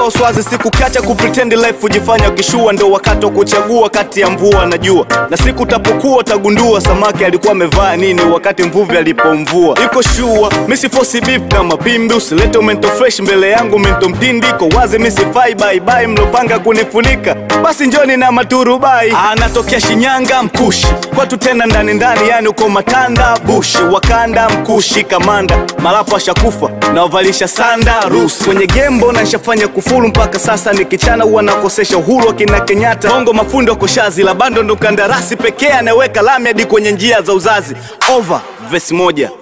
ondoa swazi siku kacha kupretend life ujifanya ukishua ndo wakati wa kuchagua kati ya mvua na jua na siku utapokuwa utagundua samaki alikuwa amevaa nini wakati mvuvi alipomvua iko shua misi fosi beef na mapimbi usilete umento fresh mbele yangu mento mtindi iko wazi misifai baibai mlopanga kunifunika basi njoni na maturubai anatokea shinyanga mkushi kwatu tena ndani ndani yani uko matanda bushi wakanda mkushi kamanda malapo ashakufa na wavalisha sanda rusi kwenye gembo na nshafanya kufuru mpaka sasa nikichana huwa nakosesha uhuru akina kenyatta bongo mafundo koshazi la bando ndo kandarasi pekee anayeweka lami hadi kwenye njia za uzazi over vesi moja